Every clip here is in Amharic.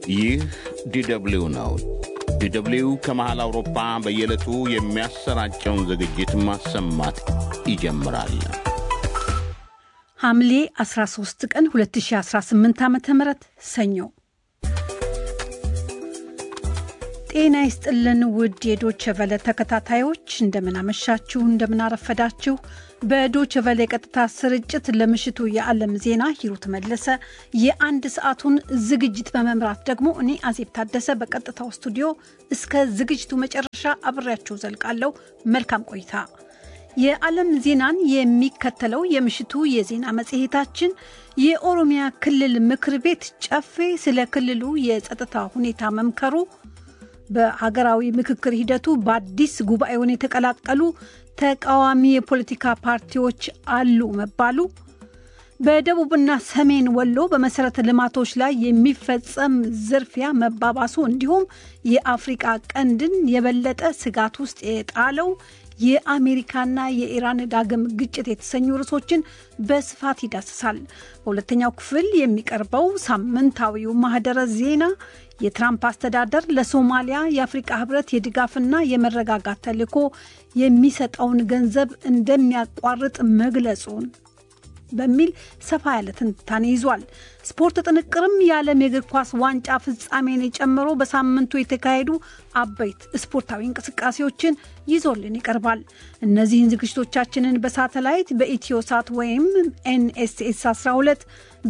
ይህ ዲደብሊው ነው። ዲደብሊው ከመሃል አውሮፓ በየዕለቱ የሚያሰራጨውን ዝግጅት ማሰማት ይጀምራል። ሐምሌ 13 ቀን 2018 ዓ ም ሰኞ ጤና ይስጥልን ውድ የዶቸ ቨለ ተከታታዮች እንደምናመሻችሁ፣ እንደምናረፈዳችሁ። በዶቸ ቨለ የቀጥታ ስርጭት ለምሽቱ የዓለም ዜና ሂሩት መለሰ፣ የአንድ ሰዓቱን ዝግጅት በመምራት ደግሞ እኔ አዜብ ታደሰ በቀጥታው ስቱዲዮ እስከ ዝግጅቱ መጨረሻ አብሬያችሁ ዘልቃለሁ። መልካም ቆይታ። የዓለም ዜናን የሚከተለው የምሽቱ የዜና መጽሔታችን የኦሮሚያ ክልል ምክር ቤት ጨፌ ስለ ክልሉ የጸጥታ ሁኔታ መምከሩ በሀገራዊ ምክክር ሂደቱ በአዲስ ጉባኤውን የተቀላቀሉ ተቃዋሚ የፖለቲካ ፓርቲዎች አሉ መባሉ፣ በደቡብና ሰሜን ወሎ በመሰረተ ልማቶች ላይ የሚፈጸም ዝርፊያ መባባሱ፣ እንዲሁም የአፍሪቃ ቀንድን የበለጠ ስጋት ውስጥ የጣለው የአሜሪካና የኢራን ዳግም ግጭት የተሰኙ ርዕሶችን በስፋት ይዳስሳል። በሁለተኛው ክፍል የሚቀርበው ሳምንታዊው ማህደረ ዜና የትራምፕ አስተዳደር ለሶማሊያ የአፍሪቃ ህብረት የድጋፍና የመረጋጋት ተልዕኮ የሚሰጠውን ገንዘብ እንደሚያቋርጥ መግለጹን በሚል ሰፋ ያለ ትንታኔ ይዟል። ስፖርት ጥንቅርም የዓለም የእግር ኳስ ዋንጫ ፍጻሜን ጨምሮ በሳምንቱ የተካሄዱ አበይት ስፖርታዊ እንቅስቃሴዎችን ይዞልን ይቀርባል። እነዚህን ዝግጅቶቻችንን በሳተላይት በኢትዮ ሳት ወይም ኤንኤስኤስ 12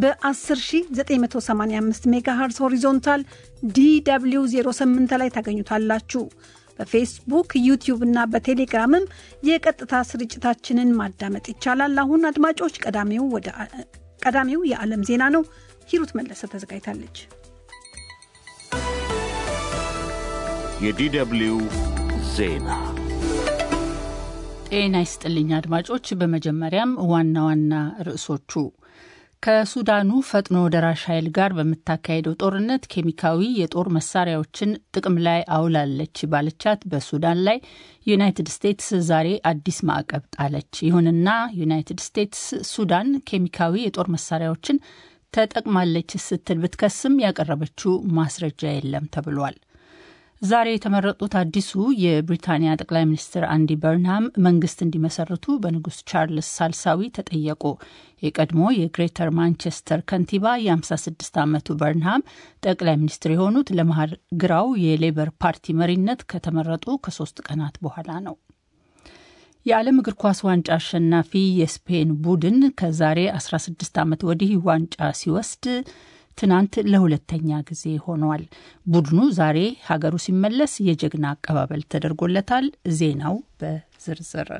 በ10985 ሜጋሄርዝ ሆሪዞንታል ዲw 08 ላይ ታገኙታላችሁ። በፌስቡክ ዩቲዩብ እና በቴሌግራምም የቀጥታ ስርጭታችንን ማዳመጥ ይቻላል። አሁን አድማጮች፣ ቀዳሚው የዓለም ዜና ነው። ሂሩት መለሰ ተዘጋጅታለች። የዲደብሊው ዜና ጤና ይስጥልኝ አድማጮች። በመጀመሪያም ዋና ዋና ርዕሶቹ ከሱዳኑ ፈጥኖ ደራሽ ኃይል ጋር በምታካሄደው ጦርነት ኬሚካዊ የጦር መሳሪያዎችን ጥቅም ላይ አውላለች ባለቻት በሱዳን ላይ ዩናይትድ ስቴትስ ዛሬ አዲስ ማዕቀብ ጣለች። ይሁንና ዩናይትድ ስቴትስ ሱዳን ኬሚካዊ የጦር መሳሪያዎችን ተጠቅማለች ስትል ብትከስም ያቀረበችው ማስረጃ የለም ተብሏል። ዛሬ የተመረጡት አዲሱ የብሪታንያ ጠቅላይ ሚኒስትር አንዲ በርንሃም መንግስት እንዲመሰርቱ በንጉስ ቻርልስ ሳልሳዊ ተጠየቁ። የቀድሞ የግሬተር ማንቸስተር ከንቲባ የ56 ዓመቱ በርንሃም ጠቅላይ ሚኒስትር የሆኑት ለመሀል ግራው የሌበር ፓርቲ መሪነት ከተመረጡ ከሶስት ቀናት በኋላ ነው። የዓለም እግር ኳስ ዋንጫ አሸናፊ የስፔን ቡድን ከዛሬ 16 ዓመት ወዲህ ዋንጫ ሲወስድ ትናንት ለሁለተኛ ጊዜ ሆኗል። ቡድኑ ዛሬ ሀገሩ ሲመለስ የጀግና አቀባበል ተደርጎለታል። ዜናው በዝርዝር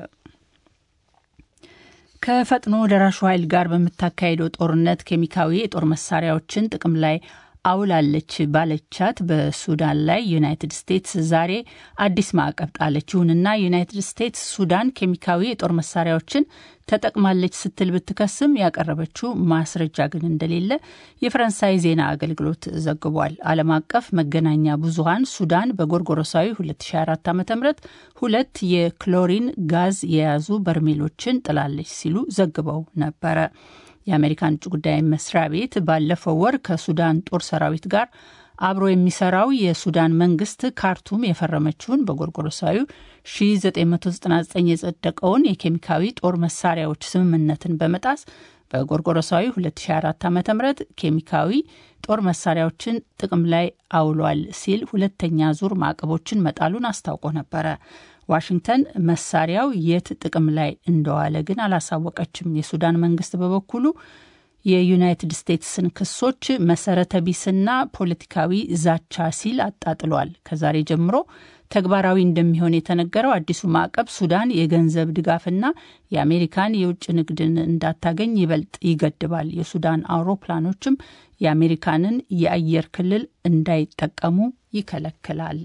ከፈጥኖ ደራሹ ኃይል ጋር በምታካሄደው ጦርነት ኬሚካዊ የጦር መሳሪያዎችን ጥቅም ላይ አውላለች ባለቻት በሱዳን ላይ ዩናይትድ ስቴትስ ዛሬ አዲስ ማዕቀብ ጣለች። ይሁንና ዩናይትድ ስቴትስ ሱዳን ኬሚካዊ የጦር መሳሪያዎችን ተጠቅማለች ስትል ብትከስም ያቀረበችው ማስረጃ ግን እንደሌለ የፈረንሳይ ዜና አገልግሎት ዘግቧል። ዓለም አቀፍ መገናኛ ብዙኃን ሱዳን በጎርጎሮሳዊ 2024 ዓ ም ሁለት የክሎሪን ጋዝ የያዙ በርሜሎችን ጥላለች ሲሉ ዘግበው ነበረ። የአሜሪካን ውጭ ጉዳይ መስሪያ ቤት ባለፈው ወር ከሱዳን ጦር ሰራዊት ጋር አብሮ የሚሰራው የሱዳን መንግስት ካርቱም የፈረመችውን በጎርጎሮሳዊ 1999 የጸደቀውን የኬሚካዊ ጦር መሳሪያዎች ስምምነትን በመጣስ በጎርጎሮሳዊ 2004 ዓ ም ኬሚካዊ ጦር መሳሪያዎችን ጥቅም ላይ አውሏል ሲል ሁለተኛ ዙር ማዕቀቦችን መጣሉን አስታውቆ ነበረ። ዋሽንግተን መሳሪያው የት ጥቅም ላይ እንደዋለ ግን አላሳወቀችም። የሱዳን መንግስት በበኩሉ የዩናይትድ ስቴትስን ክሶች መሰረተ ቢስና ፖለቲካዊ ዛቻ ሲል አጣጥሏል። ከዛሬ ጀምሮ ተግባራዊ እንደሚሆን የተነገረው አዲሱ ማዕቀብ ሱዳን የገንዘብ ድጋፍና የአሜሪካን የውጭ ንግድን እንዳታገኝ ይበልጥ ይገድባል። የሱዳን አውሮፕላኖችም የአሜሪካንን የአየር ክልል እንዳይጠቀሙ ይከለክላል።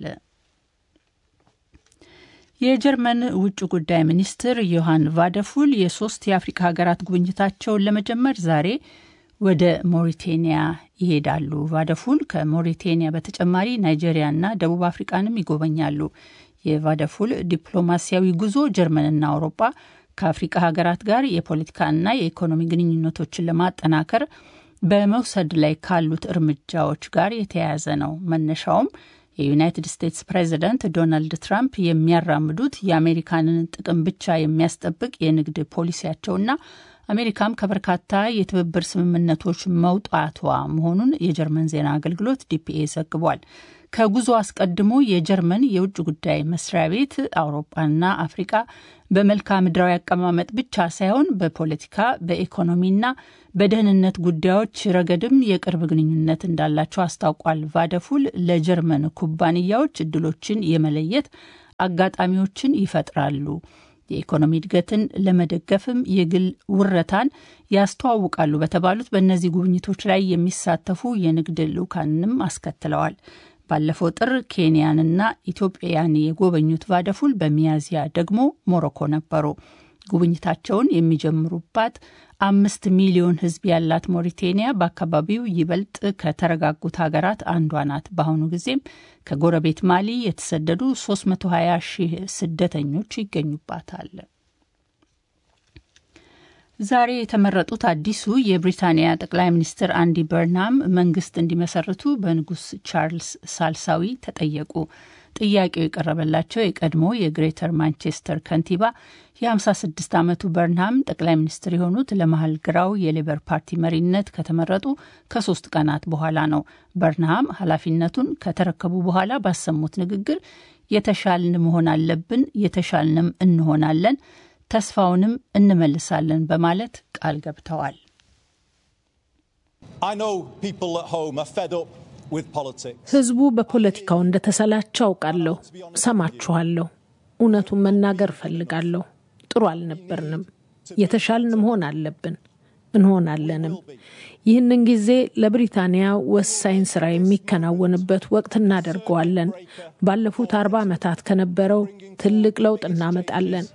የጀርመን ውጭ ጉዳይ ሚኒስትር ዮሐን ቫደፉል የሶስት የአፍሪካ ሀገራት ጉብኝታቸውን ለመጀመር ዛሬ ወደ ሞሪቴኒያ ይሄዳሉ። ቫደፉል ከሞሪቴኒያ በተጨማሪ ናይጄሪያና ደቡብ አፍሪቃንም ይጎበኛሉ። የቫደፉል ዲፕሎማሲያዊ ጉዞ ጀርመንና አውሮፓ ከአፍሪቃ ሀገራት ጋር የፖለቲካና የኢኮኖሚ ግንኙነቶችን ለማጠናከር በመውሰድ ላይ ካሉት እርምጃዎች ጋር የተያያዘ ነው። መነሻውም የዩናይትድ ስቴትስ ፕሬዚደንት ዶናልድ ትራምፕ የሚያራምዱት የአሜሪካንን ጥቅም ብቻ የሚያስጠብቅ የንግድ ፖሊሲያቸውና አሜሪካም ከበርካታ የትብብር ስምምነቶች መውጣቷ መሆኑን የጀርመን ዜና አገልግሎት ዲፒኤ ዘግቧል። ከጉዞ አስቀድሞ የጀርመን የውጭ ጉዳይ መስሪያ ቤት አውሮፓና አፍሪቃ በመልክዓ ምድራዊ አቀማመጥ ብቻ ሳይሆን በፖለቲካ በኢኮኖሚና በደህንነት ጉዳዮች ረገድም የቅርብ ግንኙነት እንዳላቸው አስታውቋል። ቫደፉል ለጀርመን ኩባንያዎች እድሎችን የመለየት አጋጣሚዎችን ይፈጥራሉ። የኢኮኖሚ እድገትን ለመደገፍም የግል ውረታን ያስተዋውቃሉ በተባሉት በእነዚህ ጉብኝቶች ላይ የሚሳተፉ የንግድ ልዑካንንም አስከትለዋል። ባለፈው ጥር ኬንያንና ኢትዮጵያን የጎበኙት ቫደፉል በሚያዝያ ደግሞ ሞሮኮ ነበሩ። ጉብኝታቸውን የሚጀምሩባት አምስት ሚሊዮን ሕዝብ ያላት ሞሪቴኒያ በአካባቢው ይበልጥ ከተረጋጉት ሀገራት አንዷ ናት። በአሁኑ ጊዜም ከጎረቤት ማሊ የተሰደዱ 320 ሺህ ስደተኞች ይገኙባታል። ዛሬ የተመረጡት አዲሱ የብሪታንያ ጠቅላይ ሚኒስትር አንዲ በርናም መንግስት እንዲመሰርቱ በንጉስ ቻርልስ ሳልሳዊ ተጠየቁ። ጥያቄው የቀረበላቸው የቀድሞ የግሬተር ማንቸስተር ከንቲባ የ56 ዓመቱ በርንሃም ጠቅላይ ሚኒስትር የሆኑት ለመሀል ግራው የሌበር ፓርቲ መሪነት ከተመረጡ ከሶስት ቀናት በኋላ ነው። በርንሃም ኃላፊነቱን ከተረከቡ በኋላ ባሰሙት ንግግር የተሻልን መሆን አለብን፣ የተሻልንም እንሆናለን፣ ተስፋውንም እንመልሳለን በማለት ቃል ገብተዋል። ህዝቡ በፖለቲካው እንደተሰላቸው አውቃለሁ። ሰማችኋለሁ። እውነቱን መናገር እፈልጋለሁ። ጥሩ አልነበርንም። የተሻልን መሆን አለብን፣ እንሆናለንም። ይህንን ጊዜ ለብሪታንያ ወሳኝ ስራ የሚከናወንበት ወቅት እናደርገዋለን። ባለፉት አርባ ዓመታት ከነበረው ትልቅ ለውጥ እናመጣለን።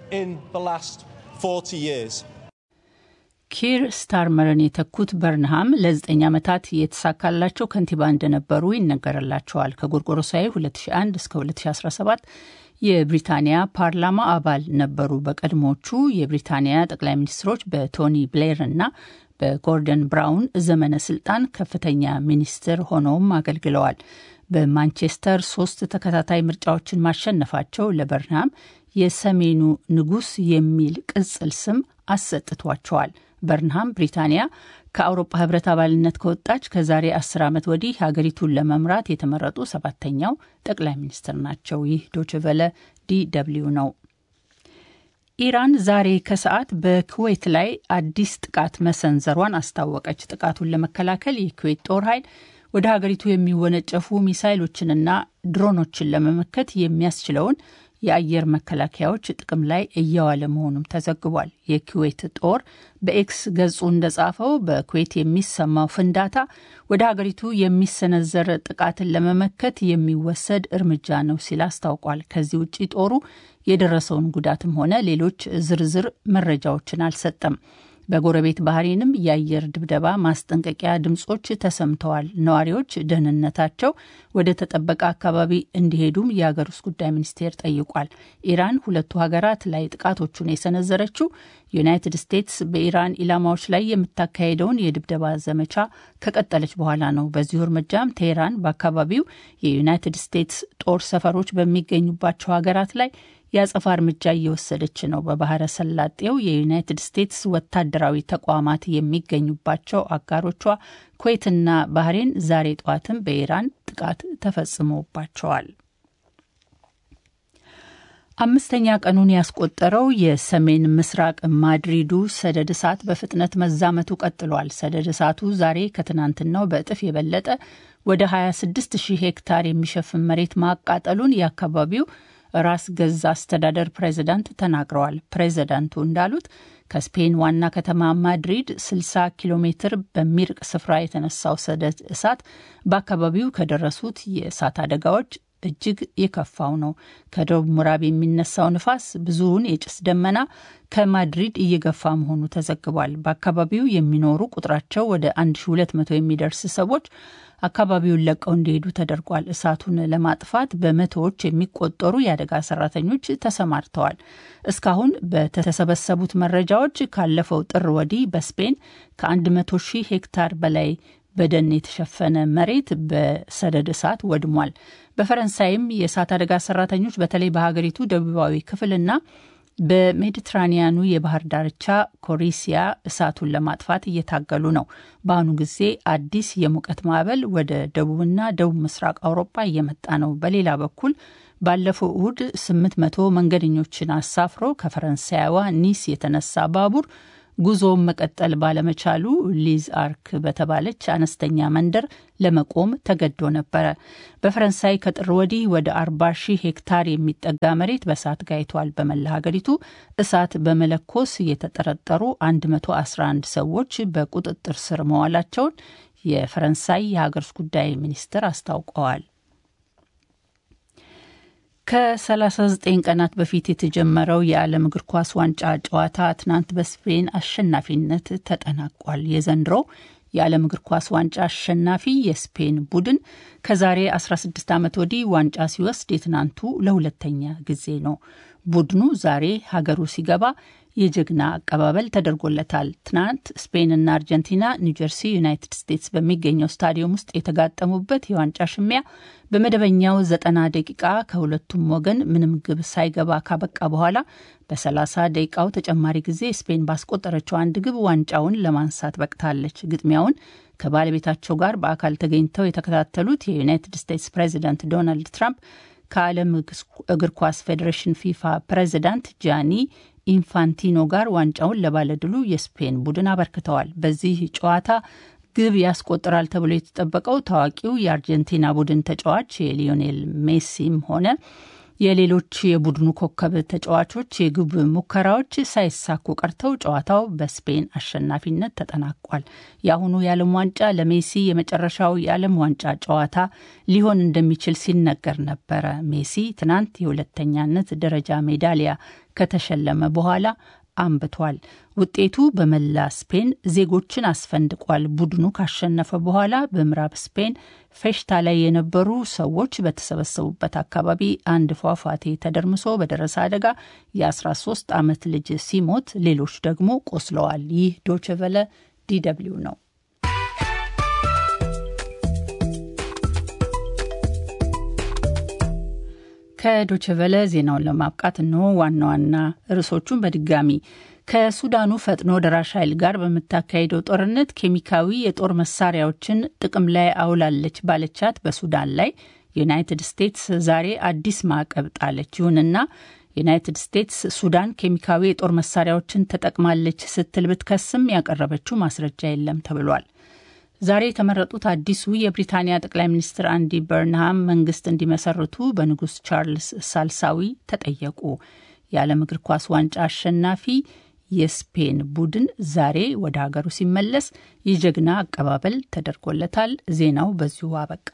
ኪር ስታርመርን የተኩት በርንሃም ለዘጠኝ ዓመታት የተሳካላቸው ከንቲባ እንደነበሩ ይነገርላቸዋል። ከጎርጎሮሳዊ 2001 እስከ 2017 የብሪታንያ ፓርላማ አባል ነበሩ። በቀድሞቹ የብሪታንያ ጠቅላይ ሚኒስትሮች በቶኒ ብሌር እና በጎርደን ብራውን ዘመነ ስልጣን ከፍተኛ ሚኒስትር ሆነውም አገልግለዋል። በማንቸስተር ሶስት ተከታታይ ምርጫዎችን ማሸነፋቸው ለበርንሃም የሰሜኑ ንጉሥ የሚል ቅጽል ስም አሰጥቷቸዋል። በርንሃም ብሪታንያ ከአውሮፓ ሕብረት አባልነት ከወጣች ከዛሬ አስር ዓመት ወዲህ ሀገሪቱን ለመምራት የተመረጡ ሰባተኛው ጠቅላይ ሚኒስትር ናቸው። ይህ ዶችቨለ ዲ ደብልዩ ነው። ኢራን ዛሬ ከሰዓት በኩዌት ላይ አዲስ ጥቃት መሰንዘሯን አስታወቀች። ጥቃቱን ለመከላከል የኩዌት ጦር ኃይል ወደ ሀገሪቱ የሚወነጨፉ ሚሳይሎችንና ድሮኖችን ለመመከት የሚያስችለውን የአየር መከላከያዎች ጥቅም ላይ እየዋለ መሆኑም ተዘግቧል። የኩዌት ጦር በኤክስ ገጹ እንደጻፈው በኩዌት የሚሰማው ፍንዳታ ወደ ሀገሪቱ የሚሰነዘር ጥቃትን ለመመከት የሚወሰድ እርምጃ ነው ሲል አስታውቋል። ከዚህ ውጭ ጦሩ የደረሰውን ጉዳትም ሆነ ሌሎች ዝርዝር መረጃዎችን አልሰጠም። በጎረቤት ባህሬንም የአየር ድብደባ ማስጠንቀቂያ ድምጾች ተሰምተዋል። ነዋሪዎች ደህንነታቸው ወደ ተጠበቀ አካባቢ እንዲሄዱም የሀገር ውስጥ ጉዳይ ሚኒስቴር ጠይቋል። ኢራን ሁለቱ ሀገራት ላይ ጥቃቶቹን የሰነዘረችው ዩናይትድ ስቴትስ በኢራን ኢላማዎች ላይ የምታካሄደውን የድብደባ ዘመቻ ከቀጠለች በኋላ ነው። በዚሁ እርምጃም ቴህራን በአካባቢው የዩናይትድ ስቴትስ ጦር ሰፈሮች በሚገኙባቸው ሀገራት ላይ የአጸፋ እርምጃ እየወሰደች ነው። በባህረ ሰላጤው የዩናይትድ ስቴትስ ወታደራዊ ተቋማት የሚገኙባቸው አጋሮቿ ኩዌትና ባህሬን ዛሬ ጠዋትም በኢራን ጥቃት ተፈጽሞባቸዋል። አምስተኛ ቀኑን ያስቆጠረው የሰሜን ምስራቅ ማድሪዱ ሰደድ እሳት በፍጥነት መዛመቱ ቀጥሏል። ሰደድ እሳቱ ዛሬ ከትናንትናው በእጥፍ የበለጠ ወደ 26 ሺህ ሄክታር የሚሸፍን መሬት ማቃጠሉን የአካባቢው ራስ ገዝ አስተዳደር ፕሬዚዳንት ተናግረዋል። ፕሬዚዳንቱ እንዳሉት ከስፔን ዋና ከተማ ማድሪድ 60 ኪሎ ሜትር በሚርቅ ስፍራ የተነሳው ሰደድ እሳት በአካባቢው ከደረሱት የእሳት አደጋዎች እጅግ የከፋው ነው። ከደቡብ ምዕራብ የሚነሳው ንፋስ ብዙውን የጭስ ደመና ከማድሪድ እየገፋ መሆኑ ተዘግቧል። በአካባቢው የሚኖሩ ቁጥራቸው ወደ 1200 የሚደርስ ሰዎች አካባቢውን ለቀው እንዲሄዱ ተደርጓል። እሳቱን ለማጥፋት በመቶዎች የሚቆጠሩ የአደጋ ሰራተኞች ተሰማርተዋል። እስካሁን በተሰበሰቡት መረጃዎች ካለፈው ጥር ወዲህ በስፔን ከ100 ሺህ ሄክታር በላይ በደን የተሸፈነ መሬት በሰደድ እሳት ወድሟል። በፈረንሳይም የእሳት አደጋ ሰራተኞች በተለይ በሀገሪቱ ደቡባዊ ክፍልና በሜዲትራኒያኑ የባህር ዳርቻ ኮሪሲያ እሳቱን ለማጥፋት እየታገሉ ነው። በአሁኑ ጊዜ አዲስ የሙቀት ማዕበል ወደ ደቡብና ደቡብ ምስራቅ አውሮፓ እየመጣ ነው። በሌላ በኩል ባለፈው እሁድ 800 መንገደኞችን አሳፍሮ ከፈረንሳይዋ ኒስ የተነሳ ባቡር ጉዞውን መቀጠል ባለመቻሉ ሊዝ አርክ በተባለች አነስተኛ መንደር ለመቆም ተገዶ ነበረ። በፈረንሳይ ከጥር ወዲህ ወደ 40 ሺህ ሄክታር የሚጠጋ መሬት በእሳት ጋይቷል። በመላ ሀገሪቱ እሳት በመለኮስ የተጠረጠሩ 111 ሰዎች በቁጥጥር ስር መዋላቸውን የፈረንሳይ የሀገር ውስጥ ጉዳይ ሚኒስትር አስታውቀዋል። ከ39 ቀናት በፊት የተጀመረው የዓለም እግር ኳስ ዋንጫ ጨዋታ ትናንት በስፔን አሸናፊነት ተጠናቋል። የዘንድሮው የዓለም እግር ኳስ ዋንጫ አሸናፊ የስፔን ቡድን ከዛሬ 16 ዓመት ወዲህ ዋንጫ ሲወስድ የትናንቱ ለሁለተኛ ጊዜ ነው። ቡድኑ ዛሬ ሀገሩ ሲገባ የጀግና አቀባበል ተደርጎለታል። ትናንት ስፔንና አርጀንቲና ኒውጀርሲ ዩናይትድ ስቴትስ በሚገኘው ስታዲየም ውስጥ የተጋጠሙበት የዋንጫ ሽሚያ በመደበኛው ዘጠና ደቂቃ ከሁለቱም ወገን ምንም ግብ ሳይገባ ካበቃ በኋላ በ30 ደቂቃው ተጨማሪ ጊዜ ስፔን ባስቆጠረችው አንድ ግብ ዋንጫውን ለማንሳት በቅታለች። ግጥሚያውን ከባለቤታቸው ጋር በአካል ተገኝተው የተከታተሉት የዩናይትድ ስቴትስ ፕሬዚዳንት ዶናልድ ትራምፕ ከዓለም እግር ኳስ ፌዴሬሽን ፊፋ ፕሬዚዳንት ጃኒ ኢንፋንቲኖ ጋር ዋንጫውን ለባለድሉ የስፔን ቡድን አበርክተዋል። በዚህ ጨዋታ ግብ ያስቆጥራል ተብሎ የተጠበቀው ታዋቂው የአርጀንቲና ቡድን ተጫዋች የሊዮኔል ሜሲም ሆነ የሌሎች የቡድኑ ኮከብ ተጫዋቾች የግብ ሙከራዎች ሳይሳኩ ቀርተው ጨዋታው በስፔን አሸናፊነት ተጠናቋል። የአሁኑ የዓለም ዋንጫ ለሜሲ የመጨረሻው የዓለም ዋንጫ ጨዋታ ሊሆን እንደሚችል ሲነገር ነበረ። ሜሲ ትናንት የሁለተኛነት ደረጃ ሜዳሊያ ከተሸለመ በኋላ አንብቷል። ውጤቱ በመላ ስፔን ዜጎችን አስፈንድቋል። ቡድኑ ካሸነፈ በኋላ በምዕራብ ስፔን ፌሽታ ላይ የነበሩ ሰዎች በተሰበሰቡበት አካባቢ አንድ ፏፏቴ ተደርምሶ በደረሰ አደጋ የ13 ዓመት ልጅ ሲሞት ሌሎች ደግሞ ቆስለዋል። ይህ ዶችቨለ ዲደብሊው ነው። ከዶችቨለ ዜናውን ለማብቃት እንሆ ዋና ዋና ርዕሶቹን በድጋሚ ከሱዳኑ ፈጥኖ ደራሽ ኃይል ጋር በምታካሄደው ጦርነት ኬሚካዊ የጦር መሳሪያዎችን ጥቅም ላይ አውላለች ባለቻት በሱዳን ላይ ዩናይትድ ስቴትስ ዛሬ አዲስ ማዕቀብ ጣለች። ይሁንና ዩናይትድ ስቴትስ ሱዳን ኬሚካዊ የጦር መሳሪያዎችን ተጠቅማለች ስትል ብትከስም ያቀረበችው ማስረጃ የለም ተብሏል። ዛሬ የተመረጡት አዲሱ የብሪታንያ ጠቅላይ ሚኒስትር አንዲ በርንሃም መንግስት እንዲመሰርቱ በንጉስ ቻርልስ ሳልሳዊ ተጠየቁ። የዓለም እግር ኳስ ዋንጫ አሸናፊ የስፔን ቡድን ዛሬ ወደ ሀገሩ ሲመለስ የጀግና አቀባበል ተደርጎለታል። ዜናው በዚሁ አበቃ።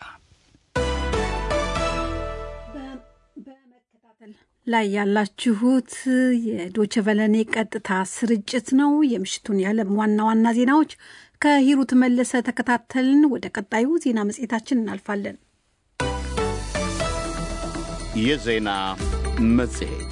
ላይ ያላችሁት የዶቸቨለኔ ቀጥታ ስርጭት ነው። የምሽቱን የዓለም ዋና ዋና ዜናዎች ከሂሩት መለሰ ተከታተልን። ወደ ቀጣዩ ዜና መጽሔታችን እናልፋለን። የዜና መጽሔት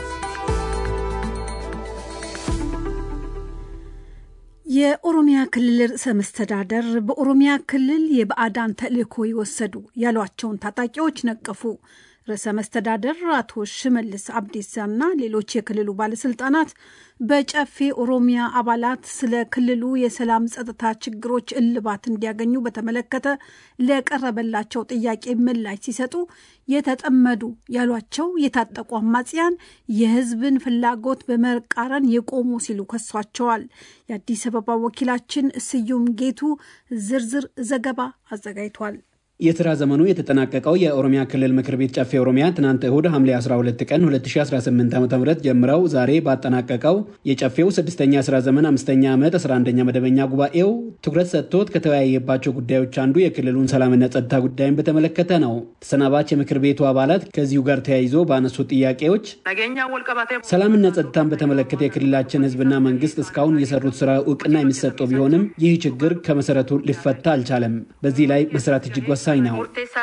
የኦሮሚያ ክልል ርዕሰ መስተዳደር በኦሮሚያ ክልል የባዕዳን ተልዕኮ የወሰዱ ያሏቸውን ታጣቂዎች ነቀፉ። ርዕሰ መስተዳደር አቶ ሽመልስ አብዲሳና ሌሎች የክልሉ ባለስልጣናት በጨፌ ኦሮሚያ አባላት ስለ ክልሉ የሰላም ጸጥታ ችግሮች እልባት እንዲያገኙ በተመለከተ ለቀረበላቸው ጥያቄ ምላሽ ሲሰጡ የተጠመዱ ያሏቸው የታጠቁ አማጽያን የሕዝብን ፍላጎት በመቃረን የቆሙ ሲሉ ከሷቸዋል። የአዲስ አበባ ወኪላችን ስዩም ጌቱ ዝርዝር ዘገባ አዘጋጅቷል። የስራ ዘመኑ የተጠናቀቀው የኦሮሚያ ክልል ምክር ቤት ጨፌ ኦሮሚያ ትናንት እሁድ ሐምሌ 12 ቀን 2018 ዓ ም ጀምረው ዛሬ ባጠናቀቀው የጨፌው ስድስተኛ የስራ ዘመን አምስተኛ ዓመት 11ኛ መደበኛ ጉባኤው ትኩረት ሰጥቶት ከተወያየባቸው ጉዳዮች አንዱ የክልሉን ሰላምና ጸጥታ ጉዳይን በተመለከተ ነው። ተሰናባች የምክር ቤቱ አባላት ከዚሁ ጋር ተያይዞ ባነሱት ጥያቄዎች ሰላምና ጸጥታን በተመለከተ የክልላችን ህዝብና መንግስት እስካሁን የሰሩት ስራ እውቅና የሚሰጠው ቢሆንም ይህ ችግር ከመሰረቱ ሊፈታ አልቻለም። በዚህ ላይ መስራት እጅግ ወሳኝ ነው።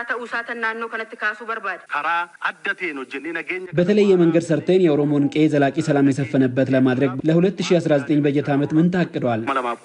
በተለየ መንገድ ሰርተን የኦሮሞን ቄ ዘላቂ ሰላም የሰፈነበት ለማድረግ ለ2019 በጀት ዓመት ምን ታቅዷል?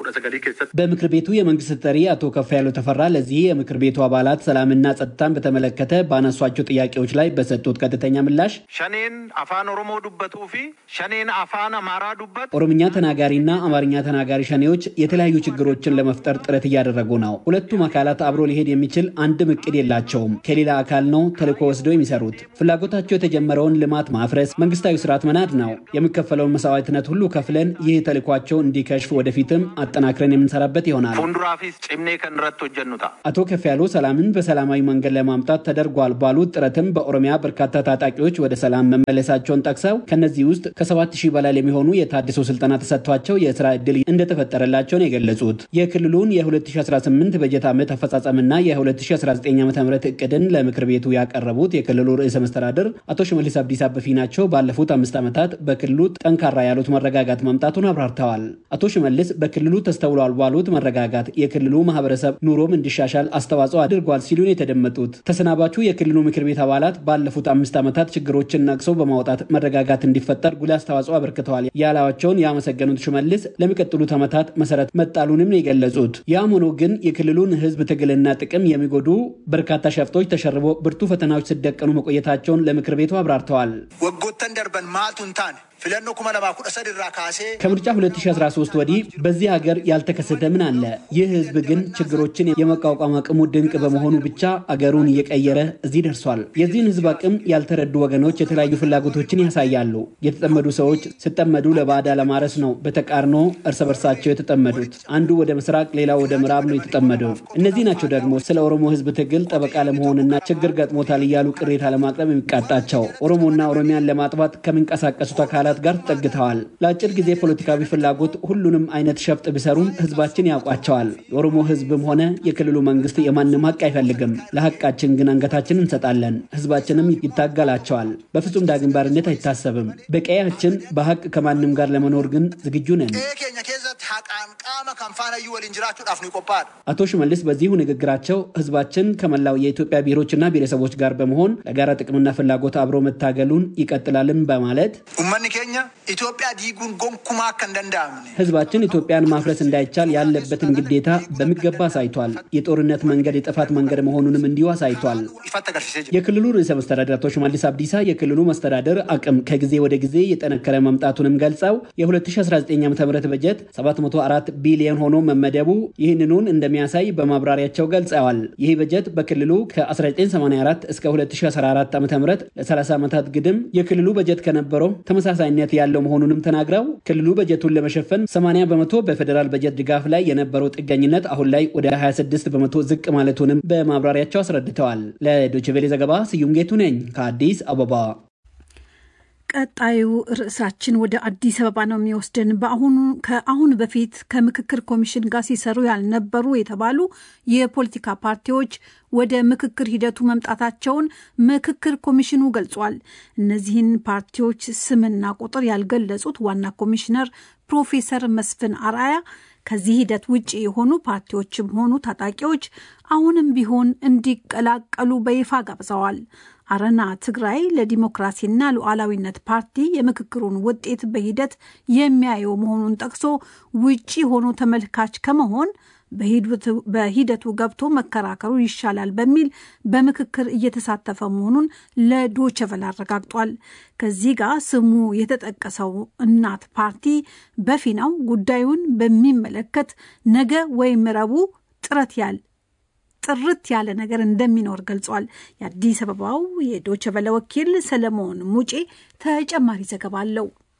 በምክር ቤቱ የመንግስት ተጠሪ አቶ ከፍያለው ተፈራ ለዚህ የምክር ቤቱ አባላት ሰላምና ጸጥታን በተመለከተ ባነሷቸው ጥያቄዎች ላይ በሰጡት ቀጥተኛ ምላሽ ሸኔን አፋን ኦሮሞ ዱበቱ ፊ ሸኔን አፋን አማራ ዱበት ኦሮምኛ ተናጋሪና አማርኛ ተናጋሪ ሸኔዎች የተለያዩ ችግሮችን ለመፍጠር ጥረት እያደረጉ ነው። ሁለቱም አካላት አብሮ ሊሄድ የሚችል አንድም እቅድ የላቸውም። ከሌላ አካል ነው ተልዕኮ ወስደው የሚሰሩት። ፍላጎታቸው የተጀመረውን ልማት ማፍረስ፣ መንግስታዊ ስርዓት መናድ ነው። የሚከፈለውን መስዋዕትነት ሁሉ ከፍለን ይህ ተልዕኳቸው እንዲከሽፍ ወደፊትም አጠናክረን የምንሰራበት ይሆናል። ፉንዱራፊስ ጭምኔ ከንረት ሆጀኑታ አቶ ከፍያለው ሰላምን በሰላማዊ መንገድ ለማምጣት ተደርጓል ባሉት ጥረትም በኦሮሚያ በርካታ ታጣቂዎች ወደ ሰላም መመለሳቸውን ጠቅሰው ከነዚህ ውስጥ ከሰባት ሺህ በላይ የሚሆኑ የታድሶ ስልጠና ተሰጥቷቸው የስራ ዕድል እንደተፈጠረላቸው ነው የገለጹት። የክልሉን የ2018 በጀት ዓመት አፈጻጸምና የ2019 ዓ ም እቅድን ለምክር ቤቱ ያቀረቡት የክልሉ ርዕሰ መስተዳድር አቶ ሽመልስ አብዲሳ በፊናቸው ባለፉት አምስት ዓመታት በክልሉ ጠንካራ ያሉት መረጋጋት መምጣቱን አብራርተዋል። አቶ ሽመልስ በክልሉ ተስተውሏል ባሉት መረጋጋት የክልሉ ማህበረሰብ ኑሮም እንዲሻሻል አስተዋጽኦ አድርጓል ሲሉን የተደመጡት ተሰናባቹ የክልሉ ምክር ቤት አባላት ባለፉት አምስት ዓመታት ችግሮችን ነቅሰው በማውጣት መረጋጋት እንዲፈጠር ጉልህ አስተዋጽኦ አበርክተዋል ያላቸውን ያመሰገኑት ሽመልስ ለሚቀጥሉት ዓመታት መሰረት መጣሉንም ነው የገለጹት። ያም ሆኖ ግን የክልሉን ህዝብ ትግልና ጥቅም የሚጎዱ በርካታ ሸፍጦች ተሸርቦ ብርቱ ፈተናዎች ሲደቀኑ መቆየታቸውን ለምክር ቤቱ አብራርተዋል። ወጎተን ደርበን ማቱን ታን ፊለኖ ኩመ ለማ ኩደ ሰድራ ካሴ ከምርጫ 2013 ወዲህ በዚህ ሀገር ያልተከሰተ ምን አለ? ይህ ህዝብ ግን ችግሮችን የመቋቋም አቅሙ ድንቅ በመሆኑ ብቻ አገሩን እየቀየረ እዚህ ደርሷል። የዚህን ህዝብ አቅም ያልተረዱ ወገኖች የተለያዩ ፍላጎቶችን ያሳያሉ። የተጠመዱ ሰዎች ሲጠመዱ ለባዕዳ ለማረስ ነው በተቃርኖ እርስ በርሳቸው የተጠመዱት። አንዱ ወደ ምስራቅ፣ ሌላው ወደ ምዕራብ ነው የተጠመደው። እነዚህ ናቸው ደግሞ ስለ ኦሮሞ ህዝብ ትግል ጠበቃ ለመሆንና ችግር ገጥሞታል እያሉ ቅሬታ ለማቅረብ የሚቃጣቸው ኦሮሞና ኦሮሚያን ለማጥፋት ከሚንቀሳቀሱት አካላት ጋር ተጠግተዋል። ለአጭር ጊዜ ፖለቲካዊ ፍላጎት ሁሉንም አይነት ሸፍጥ ቢሰሩም ህዝባችን ያውቋቸዋል። የኦሮሞ ህዝብም ሆነ የክልሉ መንግስት የማንም ሀቅ አይፈልግም። ለሀቃችን ግን አንገታችን እንሰጣለን። ህዝባችንም ይታገላቸዋል። በፍጹም ዳግም ባርነት አይታሰብም። በቀያችን በሀቅ ከማንም ጋር ለመኖር ግን ዝግጁ ነን። ኬኛ ኬዘት ሀቃን ቃመ ከንፋነዩ ወሊን ጅራቹዳፍ ነው ይቆፓል አቶ ሽመልስ በዚሁ ንግግራቸው ህዝባችን ከመላው የኢትዮጵያ ብሔሮችና ብሔረሰቦች ጋር በመሆን ለጋራ ጥቅምና ፍላጎት አብሮ መታገሉን ይቀጥላልም በማለት ኡመኒ ኬኛ ኢትዮጵያ ዲጉን ጎንኩማ አከ እንደንዳምነ ህዝባችን ኢትዮጵያን ማፍረስ እንዳይቻል ያለበትን ግዴታ በሚገባ አሳይቷል። የጦርነት መንገድ የጥፋት መንገድ መሆኑንም እንዲሁ አሳይቷል። ይፈት ተገርሲሴ ጅ የክልሉ ርዕሰ መስተዳደር አቶ ሽመልስ አብዲሳ የክልሉ መስተዳደር አቅም ከጊዜ ወደ ጊዜ የጠነከረ መምጣቱንም ገልጸው የ2019 ዓ ም በጀት 704 ቢሊዮን ሆኖ መመደቡ ይህንኑን እንደሚያሳይ በማብራሪያቸው ገልጸዋል። ይህ በጀት በክልሉ ከ1984 እስከ 2014 ዓ ም ለ30 ዓመታት ግድም የክልሉ በጀት ከነበረው ተመሳሳይነት ያለው መሆኑንም ተናግረው ክልሉ በጀቱን ለመሸፈን 80 በመቶ በፌዴራል በጀት ድጋፍ ላይ የነበረው ጥገኝነት አሁን ላይ ወደ 26 በመቶ ዝቅ ማለቱንም በማብራሪያቸው አስረድተዋል። ለዶችቬሌ ዘገባ ስዩም ጌቱ ነኝ ከአዲስ አበባ። ቀጣዩ ርዕሳችን ወደ አዲስ አበባ ነው የሚወስድን። በአሁኑ ከአሁን በፊት ከምክክር ኮሚሽን ጋር ሲሰሩ ያልነበሩ የተባሉ የፖለቲካ ፓርቲዎች ወደ ምክክር ሂደቱ መምጣታቸውን ምክክር ኮሚሽኑ ገልጿል። እነዚህን ፓርቲዎች ስምና ቁጥር ያልገለጹት ዋና ኮሚሽነር ፕሮፌሰር መስፍን አርአያ ከዚህ ሂደት ውጭ የሆኑ ፓርቲዎችም ሆኑ ታጣቂዎች አሁንም ቢሆን እንዲቀላቀሉ በይፋ ጋብዘዋል። አረና ትግራይ ለዲሞክራሲና ሉዓላዊነት ፓርቲ የምክክሩን ውጤት በሂደት የሚያየው መሆኑን ጠቅሶ ውጪ ሆኖ ተመልካች ከመሆን በሂደቱ ገብቶ መከራከሩ ይሻላል በሚል በምክክር እየተሳተፈ መሆኑን ለዶቸቨል አረጋግጧል። ከዚህ ጋር ስሙ የተጠቀሰው እናት ፓርቲ በፊናው ጉዳዩን በሚመለከት ነገ ወይም ረቡዕ ጥረት ያል ጥርት ያለ ነገር እንደሚኖር ገልጿል። የአዲስ አበባው የዶቸቨለ ወኪል ሰለሞን ሙጬ ተጨማሪ ዘገባ አለው።